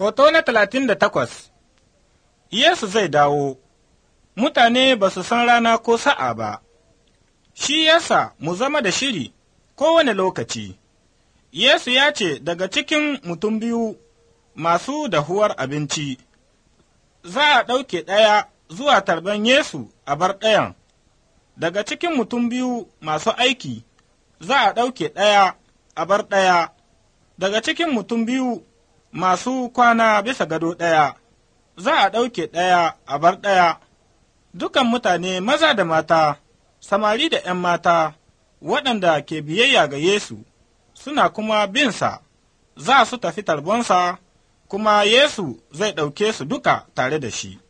Hoto na talatin da takwas Yesu zai dawo, mutane ba su san rana ko sa'a ba, shi yasa mu zama da shiri kowane lokaci. Yesu ya ce daga cikin mutum biyu masu dahuwar abinci, za a ɗauke ɗaya zuwa tarban Yesu a bar ɗayan, daga cikin mutum biyu masu aiki, za a ɗauke ɗaya a bar ɗaya, daga cikin mutum biyu masu kwana bisa gado ɗaya, za a ɗauke ɗaya a bar ɗaya, dukan mutane maza da mata, samari da ’yan mata, waɗanda ke biyayya ga Yesu, suna kuma binsa, za su tafi tarbonsa, kuma Yesu zai ɗauke su duka tare da shi.